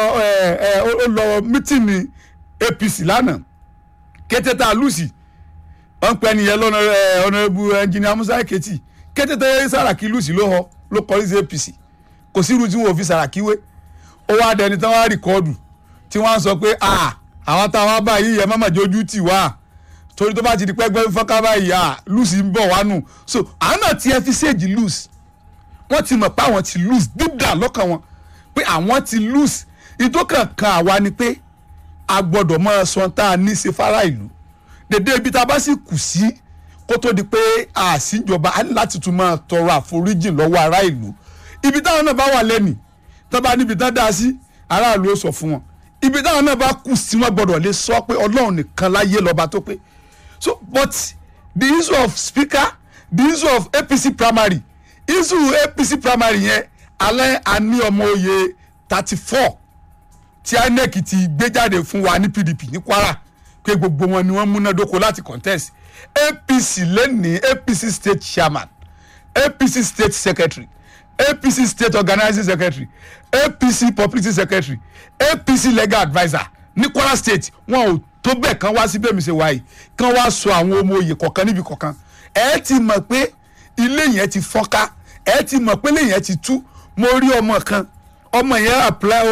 ó lọ mítìnì APC lánàá kété tá a lùsì wọn pẹ nìyẹn lọ́nà ọ̀nàrẹ́bù ẹnjìnìà Musa Eketi kété tẹ́ Sàràkí lùsì ló họ ló kọrí sí APC kò sí irú tí wọn ò fi Sàràkí wé ó wá dẹni tán wá rìkọ́ọ̀dù tí wọ́n á sọ pé àwọn táwọn bá yìí yẹ mọ́mọ́ jójú tì wá torí tó bá ti di pẹ́gbẹ́ fọ́nká báyìí à lùsì ń bọ̀ wá nù so àwọn náà ti ẹ fi ṣéèjì lùsì wọ́n ti mọ̀ pé àwọn ti lùsì dídà lọ́kàn wọn pé àwọn ti lùsì ìdókàn kan àwa ni pé a gbọ́dọ̀ máa sọ tá a ní ṣe fara ìlú dédé ibi tá a bá sì kù sí kó tó di pé àṣìjọba á ní láti tún máa tọrọ àforíjì lọ́wọ́ ará ìlú ibi táwọn náà bá wà lẹ́nìí tó bá níbi tán dá sí aráàlú ó sọ fún wọn ibi táwọn náà bá kù sí wọn gbọ́dọ̀ lè sọ pé Ọlọ́run nìkan láyé lọ́ba tó pé so but the issue of speaker the issue of APC primary issue APC primary yẹn alẹ́ àní ọmọ oyè thirty four tí INEC ti gbé jáde fún wa ní PDP ní Kwara pé gbogbo wọn ni wọ́n múnádóko láti contest APC lẹ́nìí APC state chairman APC state secretary APC state organizing secretary APC publicity secretary APC legal adviser ní Kwara state wọn ò tó bẹ́ẹ̀ kan wá sí bẹ́ẹ̀ mi ṣe wáyé kan wá sọ àwọn ọmọ oyè kọ̀ọ̀kan níbi kọ̀ọ̀kan ẹ ti mọ̀ pé ilé yẹn ti fọ́nká ẹ ti mọ̀ pé ilé yẹn ti tú mo rí ọmọ kan ọmọ yẹn apply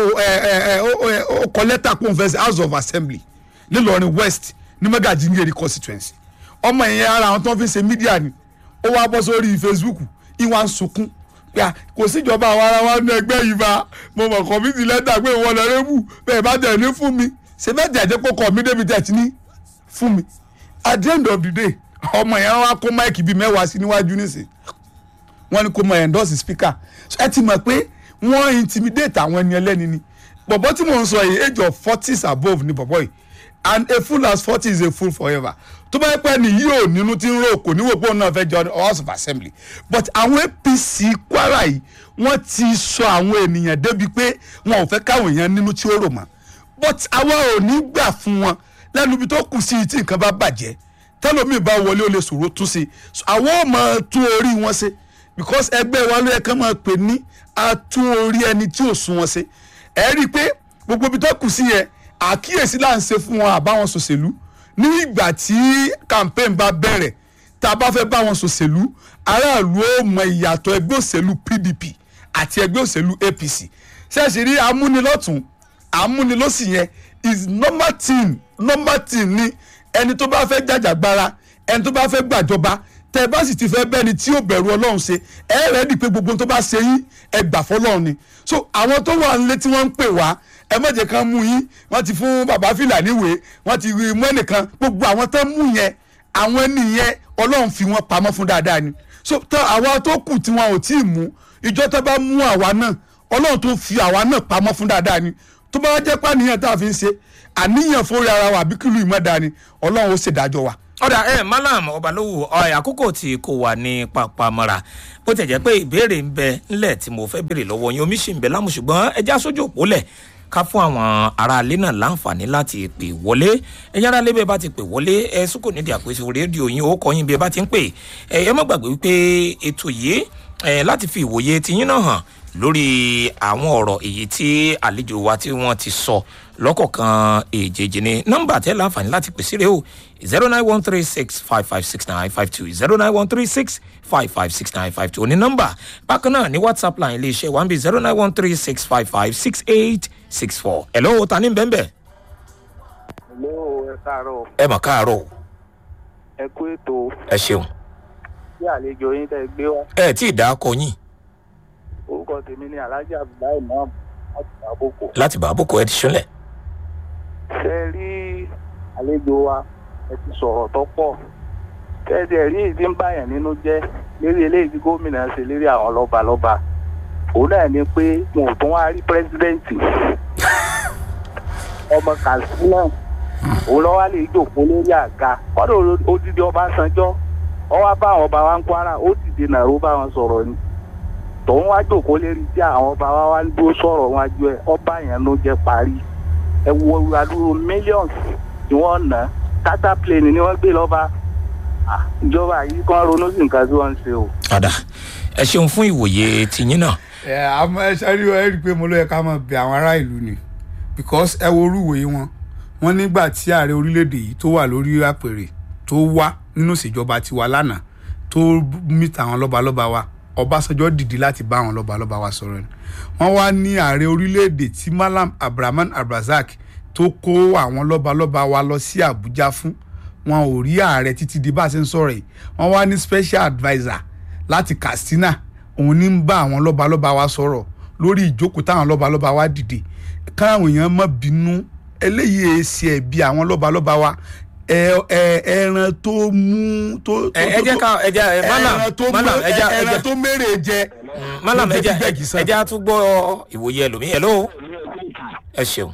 ó kọ lẹ́tà kó n fẹ́ sí house of assembly nílọrin west ní Magajingeri constituency ọmọ yẹn ara àwọn tó ń fi ṣe mídíà ni ó wá bọ́ sórí Facebook ìwà ń sunkún pé kò síjọba àwọn ará wa ní ẹgbẹ́ yìí bá mo mọ̀ kọ́mítì lẹ́tà pé ìwọ lọ rẹ́bù bẹ́ẹ̀ bá tẹ̀ ní fún mi ṣe bẹ́ẹ̀ tẹ̀ jẹ́ kó kọ́ mi débi tẹ̀ ti ní fún mi at the end of the day ọmọ yẹn wá kó máìkì bíi mẹ́wàá sí níwájú nísìn wọ́n ní kó mọ endorse speaker ẹ ti mọ̀ pé wọ́n intimidate àwọn ẹni ẹlẹ́ni ni bọ̀bọ̀ tí mò ń sọ yìí age of forties above ni bọ̀bọ̀ yìí and a fool as forty is a fool forever tó bá yẹ pé ni yóò nínú tí ń ro kò níwò pé òun náà fẹ́ jọ house of assembly but àwọn APC Kwara yìí wọ́n ti sọ àwọn ènìyàn débi pé wọn ò fẹ́ káwọn èèyàn nínú tí ó rò mọ́ but àwa ò ní gbà fún wọn lẹ́nu ibi tó kù sí tí nǹkan bá bàjẹ́ tẹ́lómi bá wọlé ó lè ṣòro tún sí àwọn ò máa tún orí wọn ṣe because ẹgbẹ́ wa ló yẹ kán máa pè ní atún orí ẹni tí ò sún wọn ṣe ẹ rí i pé gbogbo ibi tó kù sí yẹn àkíyèsí là ń ṣe fún wọn àbáwọn ṣòṣèlú ní ìgbà tí campaign bá bẹ̀rẹ̀ tá a bá fẹ́ bá wọn ṣòṣèlú aráàlú ó mọ ìyàtọ̀ ẹgbẹ́ òṣèlú PDP àti ẹgbẹ́ òṣèlú APC ṣẹ́ẹ̀ṣì rí amúnilọ́tún amúnilọ́sì yẹn is normal thing normal thing ni ẹni tó bá fẹ́ jàjàgbara ẹni tó bá fẹ́ gbàjọba tẹ bá sì ti fẹ́ bẹ́ni tí yóò bẹ̀rù ọlọ́run ṣe ẹ rẹ̀ di pé gbogbo tó bá ṣe yín ẹ gbà fọlọ́run ni so àwọn tó wà nílé tí wọ́n ń pè wá ẹ má jẹ́ kán mú yín wọ́n ti fún bàbá fìlà níwèé wọ́n ti mú ẹnìkan gbogbo àwọn tó mú yẹn àwọn nìyẹn ọlọ́run fi wọ́n pamọ́ fún dáadáa ni so tán àwa tó kù tí wọn ò tí ì mú ìjọ tó bá mú àwa náà ọlọ́run tó fi àwa náà pamọ́ fún dáadáa ni tó bá jẹ́ pàníyàn tá a fi ń ṣe àníyàn fórí ara wa àbí kìlú ìmọ̀dá ni ọlọ́run ó ṣèdájọ́ wa ọ̀dà ẹ̀ malam ọbalówó ọ̀ àkókò tí kò wà ní papamọ́ra bó tẹ̀ jẹ́ pé ìbéèrè ń bẹ ńlẹ̀ tí mo fẹ́ béèrè lọ́wọ́ yín omi ṣì ń bẹ lámù ṣùgbọ́n ẹja sójú òpó lẹ̀ ká fún àwọn aráalé náà láǹfààní láti pè wọlé ẹ̀yin aráalé bẹ́ẹ̀ bá ti pè wọlé ẹ sùkò nídìí àpèsè rédíò yín ó kọ́ yín bí ẹ bá ti ń pè ẹ ẹ má gbàgbé wípé ètò yìí ẹ láti fi ìwòye tiyín náà hàn lórí àwọn ọ̀rọ̀ èyí tí àlejò wa tí wọ́n ti sọ lọ́kọ̀ọ̀kan èjèèjì ni nọ́mbà tẹ́ láǹfààní láti pèsè rẹ̀ o zero nine one three six five five six nine five two zero nine one three six five five six nine five two ní nọ́mbà bákan náà ní whatsapp line iléeṣẹ́ one b zero nine one three six five five six eight six four hello ta ní bẹ́ẹ̀ bẹ́ẹ̀ Hello, ẹ káàárọ̀ ẹ mọ̀ káàárọ̀ ẹ kú ètò ẹ ṣeun bí àlejò yín tẹ́ gbé wá ẹ tí ì dá akọ yín orúkọ tèmi ni alhaji abdullahi imam láti àbòkò láti bá àbùkù ẹ ti ṣúnlẹ̀ ṣe rí àlejò wa ẹ ti sọ̀rọ̀ tó pọ̀ tẹ́ẹ̀dì ẹ̀rí èyí tí ń báyàn nínú jẹ́ lérí eléyìí tí gómìnà ṣe lérí àwọn lọ́balọ́ba òun náà ni pé wọn ò tún wá rí pírẹsidẹ́ǹtì ọmọ katsina òun lọ́wọ́ lè jòkó lórí àga kọ́dọ̀ odidi ọbásanjọ́ ọwọ́ bá àwọn ọba wa ń kwara ó dìde nàró bá wọn sọ̀rọ̀ ni tòun wá jòkó lérí tí àwọn ọba wa wá ń dúró sọ̀rọ̀ wájú ẹ̀ ọba yẹn ló jẹ́ parí ẹ wo adúrú millions tí wọ́n ná tata plane ni wọ́n gbé lọ́ba Ah, ìjọba yìí kan ronú sí nǹkan tí wọ́n ń ṣe o. padà ẹ ṣeun fún ìwòye tiyín náà ẹ àmọ́ ẹ ṣáà rí ẹ rí i pé mo ló yẹ ká máa bẹ àwọn ará ìlú ni because ẹ wo orúwòye wọn wọn nígbà tí ààrẹ orílẹ̀-èdè yìí tó wà lórí àpèrè tó wá nínú ìṣèjọba tiwa lánàá tó mìtà àwọn lọ́balọ́ba wa ọbásanjọ́ dìde láti bá àwọn lọ́balọ́ba wa sọ̀rọ̀ ni wọ́n wá ní ààrẹ orílẹ̀-èdè tí malam abdulrahman abdulrasaq tó kó àwọn lọ́balọ́ba wa lọ sí àbújá fún wọn ò rí ààrẹ títí di bá a ṣe ń sọ̀rọ̀ yìí wọ́n wá ní special adviser láti katsina òun ní ń bá àwọn lọ́balọ́ba wa sọ̀rọ̀ lórí ìjókòó táwọn lọ́balọ́ba wa dìde káwọn èèyàn má bínú eléyìí èsì ẹ̀bi àwọn lọ́balọ́ba wa ẹ- ẹ- ẹran tó mú tó ẹ ẹ jẹ́ ká ẹ jẹ́ ẹ malam ẹran tó malam mú ẹ jẹ́ ẹ ẹran jẹ́ tó mérè jẹ malam ẹ ló jẹ́ fi gbẹ̀gì sàn. ẹ jẹ́ a tún gbọ́ ìwòye ẹlòmíì hello ẹ ṣeun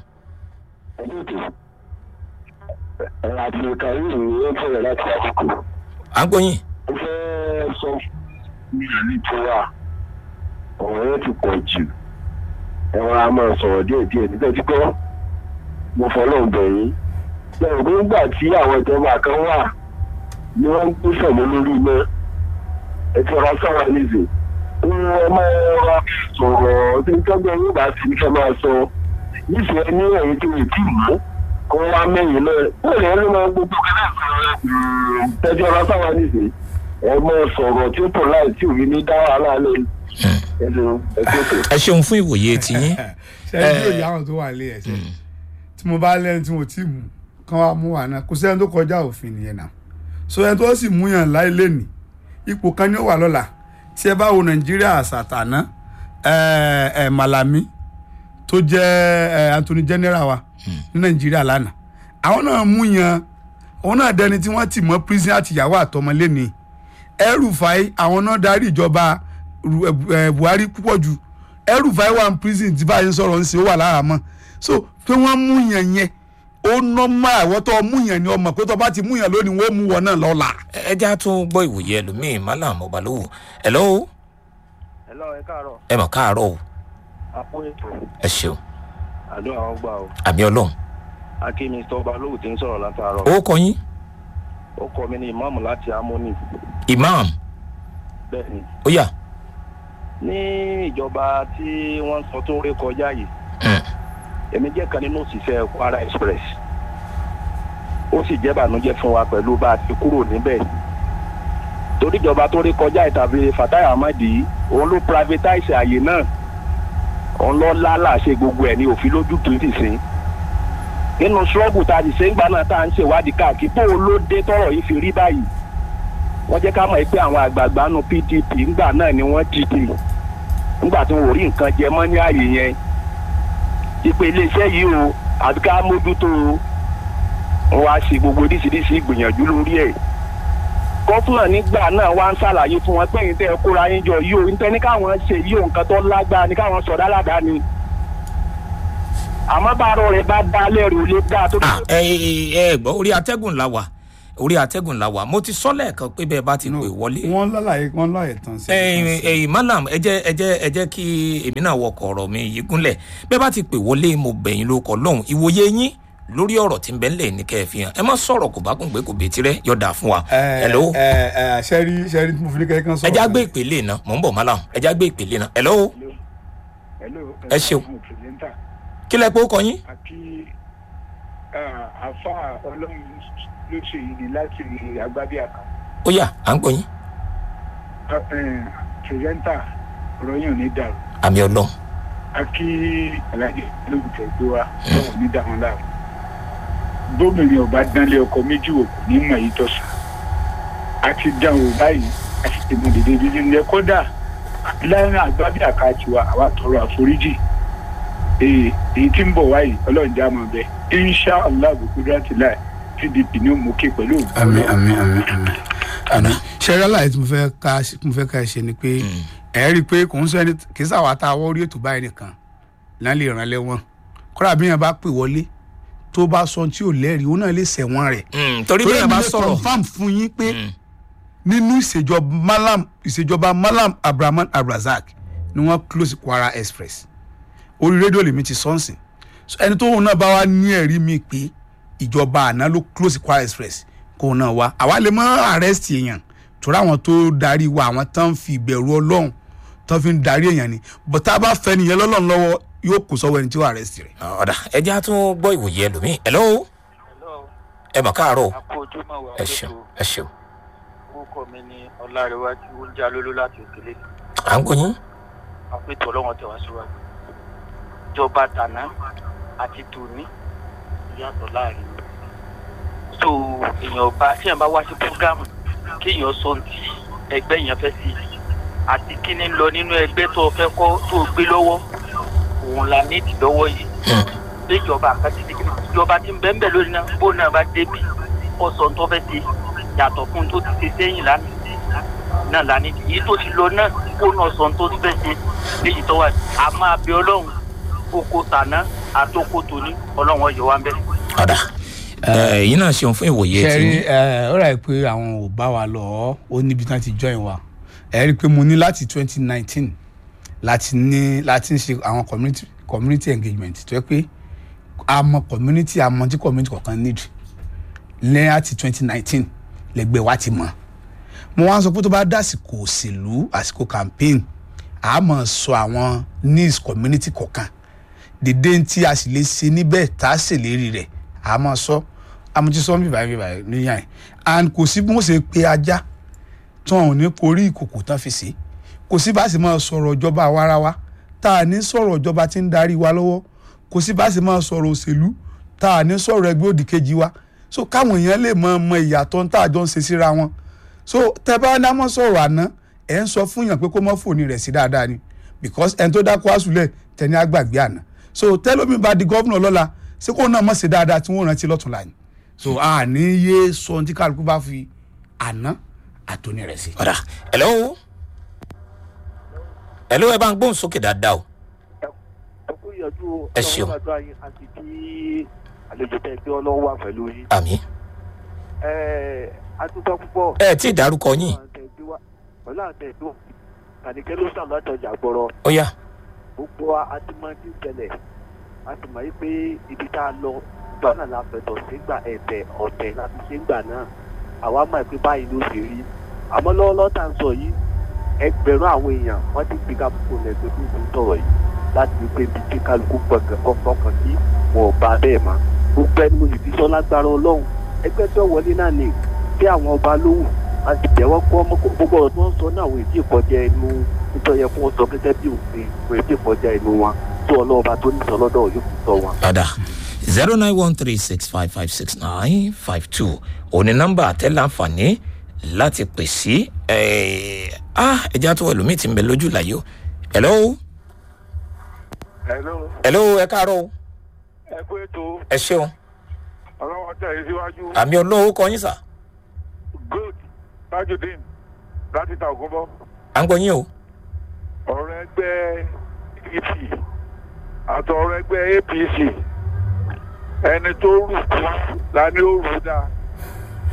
ẹ̀rọ àti ìkàwé ìròyìn ó bẹ̀rẹ̀ láti àkókò. à ń gbóyin ó fẹ́ sọ fún mi ní tiwa ọ̀rọ̀ yẹn ti pọ̀ jù ẹ̀rọ a máa sọ̀rọ̀ díẹ̀ díẹ̀ nígbà tí gbọ́ mo fọlọ́ bẹ̀ yín lẹ́yìn pé nígbà tí àwọn ìjọba kan wà ni wọ́n ń gbé sọ̀mọ́ lórí iná ẹ ti rọ sọ́wọ́ nízè ẹ máa rọ sọ̀rọ̀ tí ń tọ́jú ẹ̀yìn bá ti ní kẹ́ máa sọ nífẹ̀ẹ́ ní ẹ̀yìn tí mi tì mú kó wá mẹ́yìn náà bóyá ẹni máa gbogbo kẹ́lẹ́ sọ̀rọ̀ tẹ́jú ọ̀rọ̀ sáwọn níṣe ẹ máa sọ̀rọ̀ tí ó tọ̀ láì tí òye ní dá wàhálà lẹ́ ẹ̀sìn ẹ̀kọ́tò. ẹ ṣeun fún ìwòye tiyín ṣẹ́yìn yóò yá àwọn tó wà lé ẹ̀sẹ̀ tí mo bá lẹ́nu tí mo ti mú kán wá mú wà náà kò sẹ́ni tó kọjá òfin nìyẹn náà so ẹni tó sì mú yàn láì lẹ́nì ipò kan ní ó wà lọ́la tí ẹ bá wo nàìjíríà àṣàtàná ẹ ẹ malami tó jẹ́ ẹ anthony general wa ní nàìjíríà lánàá àwọn náà mú yàn òun náà dẹni tí wọ́n ti mọ́ prison àtìyàwó àtọmọ lẹ́nìí ẹrùfàì àwọn náà darí ìjọba Ru- ẹ, buhari púpọ̀ jù ẹrùfàì wà ní prison tí báyìí ń sọ̀rọ̀ ń ṣe ó wà lára mọ́ so pé wọ́n mú yàn yẹn ó nọ́mà àwọn tó mú yàn ni ọmọ pé tó bá ti mú yàn lónìí wọ́n mú wọn náà lọ́la. ẹ ẹ jẹ́ a tún gbọ́ ìwòye ẹlòmíì malam ọbalówó hello hello ẹ káàárọ̀ ẹ mọ̀ káàárọ̀ o àpò ètò ẹ ṣeun àdó àwọn gbà o àmì ọlọ́run akí mr balógun ti ń sọ̀rọ̀ látàárọ̀ ó kọ yín ó kọ mi ní ìmáàmù láti amóni imam bẹ́ẹ̀ ni ó yà ní ìjọba tí wọ́n sọ tó ré kọjá yìí Mm. èmi jẹ́ kan nínú òṣìṣẹ́ kwara express ó sì jẹ́ bànújẹ́ fún wa pẹ̀lú bá a ti kúrò níbẹ̀ torí ìjọba tó rí kọjá ìtàbí fatai amadi òun ló privatize àyè náà òun lọ lálàṣe gbogbo ẹ̀ ní òfin lójú tó ti sìn nínú ṣọ́ọ̀bù tá a ti ṣe ń gbà náà tá à ń ṣèwádìí káàkiri bó o ló dé tọrọ yìí fi rí báyìí wọ́n jẹ́ ká mọ̀ pé àwọn àgbààgbà nu pdp ńgbà náà ni wọ́n dìde ńgbà tí wọn ò rí nǹkan jẹ mọ́ ní ààyè yẹn ìpè iléeṣẹ́ yìí o àbí ká mójútó o wọ́n wá ṣe gbogbo oríṣiríṣi ìgbìyànjú lórí ẹ̀ gọ́fúnà nígbà náà wá ń ṣàlàyé fún wọn pé yín tẹ́ ẹ kóra yín jọ yìí o nítorí ní káwọn ṣe yìí o nǹkan tó lágbára ní káwọn sọ̀dá ládàá ni àmọ́ bá arọ rẹ̀ bá dá lẹ́rù ó lè dá tó Ah, ẹ ẹ ẹ gbọ́ orí atẹ́gùn la wà orí atẹ́gùn la wà mo ti sọ lẹ́ẹ̀kan pé bẹ́ẹ̀ bá ti pè wọlé wọ́n lálàyé wọ́n lọ́ọ̀yẹ̀ tán sí ẹyin ẹyin malam ẹ jẹ́ ẹ jẹ́ ẹ jẹ́ kí èmi náà wọkọ̀ ọ̀rọ̀ mi yìí gúnlẹ̀ bẹ́ẹ̀ bá ti pè wọlé mo bẹ̀yìn ló kọ́ lọ́hùn ìwòye yín lórí ọ̀rọ̀ tí ń bẹ ńlẹ̀ ní kẹ́ ẹ fi hàn ẹ má sọ̀rọ̀ kò bá kún pé kò bètí rẹ yọ̀dà fún wa hello ẹ ẹ sẹ́rí sẹ́rí tí mo fi ní kẹ́kẹ́ ẹ sọ̀rọ̀ já gbé ìpele náà mò ń bọ̀ malam ẹ já gbé ìpele náà hello Ẹ ṣeun. kí lẹ pé ó kọ yín àti àfa ọlọ́run ló ṣe yìí ni láti agbábíàká ó yá à ń gbọ́ yín pírẹsẹ́ńtà ọ̀rọ̀ yẹn ò ní dàrú àmì ọlọ́run a kí alájẹ olóògùn gbé wa lọ́wọ́ ní dàwọn láàrú bóbìnrin ọba dánlé ọkọ méjì wò kò ní mọ̀ yìí tọ̀sán a ti dán o báyìí a sì ti mọ dèdè bíbí ní kódà láàrin agbábíàká tiwa àwa tọrọ àforíjì èyí èyí tí ń bọ̀ wáyé ọlọ́run já mọ̀ bẹ́ẹ̀ insha allah bukudurati láì pdp ní òmùkè pẹ̀lú òògùn àmì àmì àmì àmì àmì sẹ́rí àlàyé tí mo fẹ́ ká tí mo fẹ́ ká ṣe ni pé ẹ rí i pé kò ń sọ ẹni kì í sàwọn àtàwọn orí ètò báyìí nìkan náà lè ràn lẹ́wọ̀n kọ́ra bí yẹn bá pè wọlé tó bá sọ tí ò lẹ́rìí òun náà lè sẹ̀wọ̀n rẹ̀ Mm, torí bí ẹ bá sọ̀rọ̀ confam fún yín pé Mm. nínú ìṣèjọba malam ìṣèjọba malam abrahaman abrazak ni wọ́n close kwara express orí rédíò lèmi ti sọ́ọ̀sìn So, ẹni tó òun náà bá wá ní ẹ̀rí mi pé ìjọba àná ló close kwara express kó òun náà wá àwa lè mọ arrest èèyàn torí àwọn tó darí wa àwọn tán fi ìbẹ̀rù ọlọ́run tán fi ń darí èèyàn ni but tá a bá fẹ́ nìyẹn lọ́lọ́run lọ́wọ́ yóò kó sọ́wọ́ ẹni tí ó arrest rẹ̀. ọ̀dà ẹ jẹ́ á tún gbọ́ ìwòye ẹlòmíì hello ẹ mà káàárọ̀ àpò ojúmọ̀ wà ẹ ṣeun ẹ ṣeun orúkọ mi ní ọlárẹwájú oúnjẹ alóló láti òkèlè à ń gbọ́ yín àpètò ọlọ́wọ́n tẹ̀wá síwájú ìjọba tàná àti tòní ìyàtọ̀ láàrin wọn. so èèyàn bá tí èèyàn bá wá sí programu kéèyàn sọ ohun tí ẹgbẹ́ yẹn fẹ́ sí àti kí ni ń lọ nínú ẹgbẹ́ tó o fẹ́ kọ́ tó o gbé lọ́wọ́ òun la ní ìdílọ́wọ́ yìí bí ìjọba àkàtì ní kíni ìjọba tí ń bẹ́ẹ̀ bẹ́ẹ̀ lórí náà bó náà bá débi ó sọ ohun tó fẹ́ sí yàtọ̀ fún un tó ti ṣe sẹ́yìn lánàá náà lánàá èyí tó ti lọ náà kó náà sọ ohun tó ti fẹ́ ṣe léyìí tó wà á máa bẹ ọlọ́run oko tàná àtòkò tòní ọlọ́run ọ̀yọ́ wa ń bẹ̀. ọ̀dà èyí náà ṣeun fún ìwòye tí ṣẹ́rí ẹ ó rà pé àwọn ò bá wa lọ ọ́ ó níbi tí wọ́n ti join wa ẹ rí i pé mo ní láti twenty nineteen láti ní láti ń ṣe àwọn community community engagement tó yẹ pé a mọ community a mọ tí community kọ̀ọ̀kan need lẹ́yìn àti twenty nineteen lẹ́gbẹ́ wa ti mọ̀ mo wá ń sọ pé tó bá dásìkò òṣèlú àsìkò campaign a mọ̀ sọ àwọn needs community kọ̀ọ̀kan dèdè tí a sì lè ṣe níbẹ̀ tá a ṣèlérí rẹ̀ a mọ̀ sọ amútísọ́ bíbá bíbá níyàn yìí and kò sí bí wọ́n ṣe pe ajá tí wọn ò ní korí ìkòkò tán fi sí kò sí bá a sì máa sọ̀rọ̀ ìjọba àwarawa tá a ní sọ̀rọ̀ ìjọba tí ń darí wa lọ́wọ́ kò sí bá a sì máa sọ̀rọ̀ òṣèlú tá a ní sọ̀rọ̀ ẹgbẹ́ òdì kejì wa so káwọn èèyàn lè mọ ọmọ ìyàtọ̀ tá a jọ ń ṣe síra wọn so tẹ bá ní àmọ́ sọ̀rọ̀ àná ẹ̀ ń sọ fún yàn pé kó mọ́ fòní rẹ̀ sí dáadáa ni because ẹni tó dákú àsùlẹ̀ tẹ̀ní àgbàgbé àná so tẹ́lómi bá di gọ́vnà lọ́la ṣé kó náà mọ̀ sí dáadáa tí wọ́n rántí lọ́tún láàyè so a ní yé sọ ohun tí kálukú bá fi àná àtòní rẹ̀ sí. ọ̀dà hello hello ẹ bá ń gbóhùn sókè dáadáa o ẹkú ìyànjú Ẹ ṣeun. ọlọ́run àdúrà yín àti kí àlejò tẹ gbé ọlọ́run wà pẹ̀lú yín. àmì ẹ adúgbò púpọ̀. ẹ tí ì dárúkọ yín pẹ̀lú àtẹ̀ tó kàníkẹ́ ló sàn láti ọjà gbọ́rọ̀ ó yá gbogbo wa a ti mọ ní ìṣẹ̀lẹ̀ a ti mọ̀ pé ibi tá a lọ gbà náà la fẹ̀tọ̀ sígbà ẹ̀tẹ̀ ọ̀tẹ̀ láti ṣe gbà náà àwa mọ̀ pé báyìí ló ṣe rí àmọ́ lọ́wọ́lọ́wọ́ tá à ń sọ yìí ẹgbẹ̀rún àwọn èèyàn wọ́n ti gbé kápúkò lẹ́gbẹ̀ẹ́ tó ń sọ̀rọ̀ yìí láti rí pé ibi tí kálukú gbọ̀ngàn ọkàn sí wọn ò bá bẹ́ẹ̀ mọ́ gbogbo ẹni mo sì fi sọ lágbára ọlọ́run ẹgbẹ́ tó wọlé náà ni bí àwọn ọba lówù a sì jẹ́wọ́ kọ́ ọmọ gbogbo ọ̀rọ̀ tí wọ́n sọ náà àwọn èdè ìkọjá ẹnu nítorí ẹ fún wọn sọ gẹ́gẹ́ bí òfin àwọn èdè ìkọjá ẹnu wọn tó ọlọ́ọ̀ba tó ní sọ lọ́dọ̀ yóò fi sọ wọn. ọ̀dà zero nine one three six five five six nine five two òní nọ́mbà àtẹ́láǹfààní láti pè sí ẹ̀ẹ́dá tó ẹlòmíì ti ń bẹ lójú làyè o hello hello hello ẹ káàárọ̀ o ẹ kú ètò ẹ ṣeun ọlọ́wọ́ tẹ̀ yín síwájú àmì olóhùn kọ yín sà good tajudeen láti ta ògúnbọ́ à ń gbọ́ yín o ọ̀rọ̀ ẹgbẹ́ apc àti ọ̀rọ̀ ẹgbẹ́ apc ẹni tó rù kú la ní ó rù dá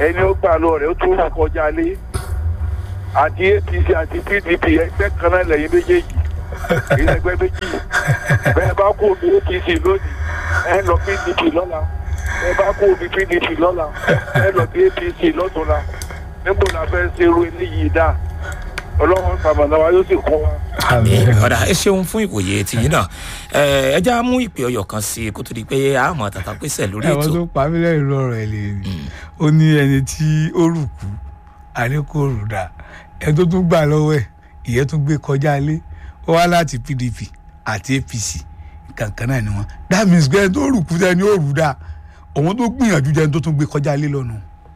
ẹni ó gbà lọ rẹ̀ ó tún rà kọjá lé àti apc àti pdp ẹgbẹ́ kan náà lẹ́yìn méjèèjì ìlẹ́gbẹ́ méjì bẹ́ẹ̀ bá kó omi apc lónìí ẹ lọ pdp lọ́la bẹ́ẹ̀ bá kó omi pdp lọ́la ẹ lọ bí apc lọ́tùnla níbo la fẹ́ ṣe irú eléyìí dá ọlọ́run sàmàlà wa yóò sì kọ́ wa. àmì ọ̀dà ẹ ṣeun fún ìwòye tìyín náà ẹ ẹ já mú ìpè ọyọ kan sí i kó tó di pé a mọ tàtà pèsè lórí ẹ̀wọ̀n ètò tó pa mí lẹ́yìn lọ́rọ̀ ẹ̀ lè rí ó ní ẹni tí ó rù kú àlékò rù dà ẹ tó tún gbà lọ́wọ́ ẹ̀ ìyẹn tún gbé kọjá lé ó wá láti pdp àti apc kankan náà ni wọn that means pé ẹni tó rù kú tẹni ó rù dà òun tó gbìyànjú jẹ́ ẹni tó tún gbé kọjá lé lọ́nu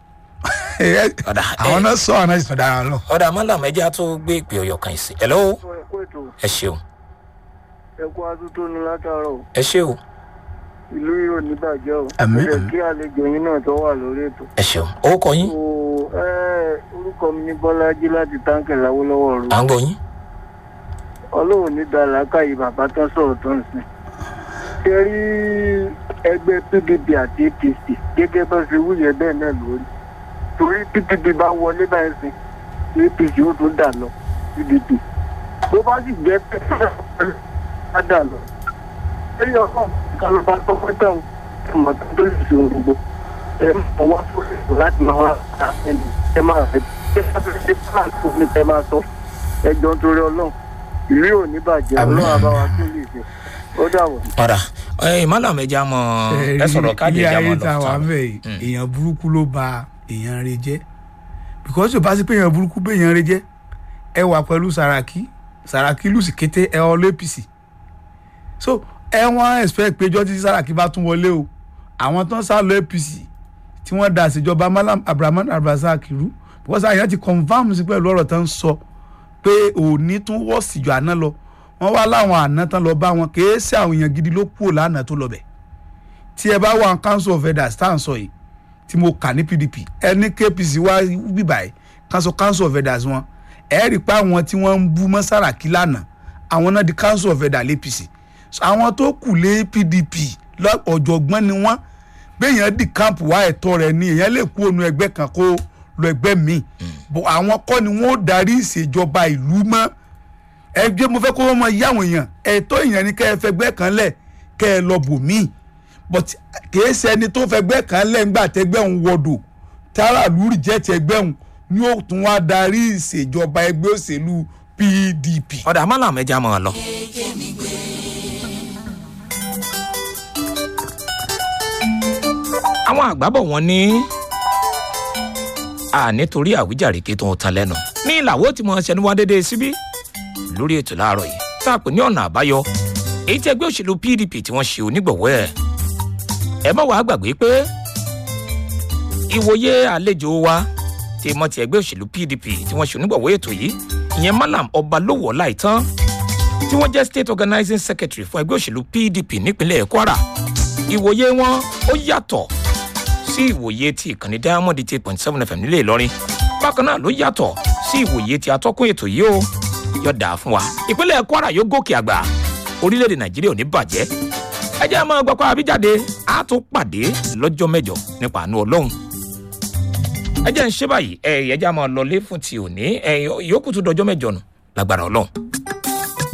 Ọ̀dà, àwọn ẹ- náà sọ àwọn náà sì sọ dára lọ. ọ̀dà mọ́làm ẹ já tó gbé ìpè ọyọ kan sí i ẹ lọ́wọ́ ẹ̀kọ́ ètò ẹ ṣeun ẹ̀kọ́ atútónu látàárọ̀ ẹ ṣe o ìlú yóò ní bàjẹ́ o Àmín, Ẹ jẹ́ àmín. kí àlejò yín náà tó wà lórí ètò. ẹ ṣeun orúkọ yín o ẹ orúkọ mi ní bọ́lájí láti táǹkì láwọ́lọ́wọ́ rú à ń gbọ́ yín ọlọ́run ní dàlákàyè bàbá tán sọ̀rọ̀ tó ń sìn. ṣe rí ẹgbẹ́ pdp àti apc gẹ́gẹ́ bá ṣe wúyẹ bẹ́ẹ̀ náà lórí torí pdp bá wọlé báyìí sìn apc ó tún dà lọ pdp bó bá sì jẹ́ pé á dà lọ. ṣé ọkọ̀ kan ló bá tọ́pẹ́ tán ọmọ tó tó lè ṣe ohun gbogbo ẹ mọ̀ wá sórí ètò láti máa wá ta ẹni ẹ máa fẹ́ ṣé sábẹ́ ṣe plan tó ní ẹ máa sọ ẹ jọ ń torí ọlọ́run ìlú ò ní bàjẹ́ Àmín. ọlọ́run àbáwá tó lè ṣe ó dàbọ̀. ọ̀dà ẹ mọ́làm ẹ já mọ ẹ sọ̀rọ̀ káàdì ilé ẹ já mọ ayé tá a wà lọ́tà mẹ́ yìí èèyàn burúkú ló ba èèyàn rẹ jẹ́ because yóò bá sí pé èèyàn burúkú bẹ́ èèyàn rẹ jẹ́ ẹ wà pẹ̀lú Sàràkí Sàràkí lùsì kété ẹ ọ lé APC so ẹ wọ́n expect péjọ tí Sàràkí bá tún wọlé o àwọn tó ń sá lọ APC tí wọ́n da àṣejọba Malam Abrahaman Abdulrasaq rú because àyàn ti confam sí pẹ̀lú ọ̀rọ̀ tó ń sọ pé òní tún wọ́ síjọ àná lọ wọ́n wá láwọn àná tán lọ bá wọn kèé sí àwọn èèyàn gidi ló kúrò lánàá tó lọ bẹ̀ tí ẹ bá wà council of elders tá à ń sọ yìí tí mo kà ní pdp ẹni kpc wá bíbà yìí council council of elders wọn ẹ rí i pé àwọn tí wọ́n ń bú mọ́ Sàràkí lánàá àwọn náà di council of elders lẹ́pc So, àwọn tó kù lé pdp lọ- ọ̀jọ̀gbọ́n ni wọ́n béèyàn di camp wá ẹ̀tọ́ rẹ̀ ni èèyàn lè kú ònú ẹgbẹ́ kan kó lọ ẹgbẹ́ míì bọ̀ àwọn kọ́ ni wọ́n ó darí ìṣèjọba ìlú mọ́ ẹgbẹ́ mo fẹ́ kó wọ́n mọ iye àwọn èèyàn ẹ̀tọ́ èèyàn ni kẹ́ ẹ fẹgbẹ́ kan lẹ̀ kẹ́ ẹ lọ bò míì but kìí ṣe ẹni tó fẹgbẹ́ kan lẹ̀ ńgbà tẹgbẹ́ òun wọ̀dọ̀ tààrà lórí jẹ́ ti ẹgbẹ́ òun ni ó tún wá darí ìṣèjọba ẹgbẹ́ òṣèlú pdp. ọ̀dà mọ́làm ẹ já mọ lọ. àwọn àgbàbọ̀ wọn ní a nítorí àwíjàre kí tó ń tan lẹ́nu ní ìlàwọ́ tí mo ṣẹnu wá déédéé síbí lórí ètò láàárọ̀ yìí tá a pè ní ọ̀nà àbáyọ èyí tí ẹgbẹ́ òṣèlú pdp tí wọ́n ṣe onígbọ̀wọ́ ẹ̀ ẹ má wàá gbàgbé pé ìwòye àlejò wa tí mọ́ ti ẹgbẹ́ òṣèlú pdp tí wọ́n ṣe onígbọ̀wọ́ ètò yìí ìyẹn malam ọbalówó láìtán tí wọ́n jẹ́ state organizing secretary fún ẹgbẹ́ òṣèlú pdp nípínlẹ̀ kwara ìwòye wọn ó yàtọ̀ sí ìwòye ti ìkànnì diamond eight point seven fm nílé ìlọrin bákan náà ló yàtọ̀ sí ìwòye ti atọ́kùn ètò yìí ó yọ dà fún wa ìpínlẹ̀ kwara yóò gòkè àgbà orílẹ̀-èdè nàìjíríà ò ní bàjẹ́ ẹ jẹ́ àmọ́ gbọ́kọ́ àbíjáde á tún pàdé lọ́jọ́ mẹ́jọ nípa àánú ọlọ́run ẹ jẹ́ ń ṣe báyìí ẹ ẹ jẹ́ àmọ́ lọlé fún ti òní ẹ yòókù tún dọjọ́ mẹ́jọ nù lágbára ọlọ́run.